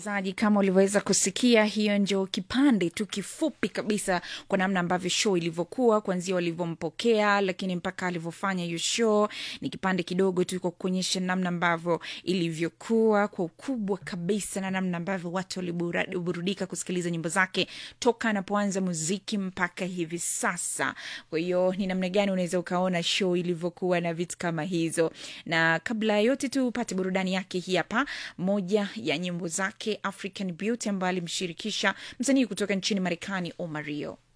msikilizaji kama ulivyoweza kusikia hiyo ndio kipande tu kifupi kabisa kwa namna ambavyo show ilivyokuwa kuanzia walivyompokea lakini mpaka alivyofanya hiyo show ni kipande kidogo tu kwa kuonyesha namna ambavyo ilivyokuwa kwa ukubwa kabisa na namna ambavyo watu waliburudika kusikiliza nyimbo zake toka anapoanza muziki mpaka hivi sasa kwa hiyo ni namna gani unaweza ukaona show ilivyokuwa na vitu kama hizo na kabla ya yote tu upate burudani yake hii hapa moja ya nyimbo zake african beauty ambayo alimshirikisha msanii kutoka nchini marekani omario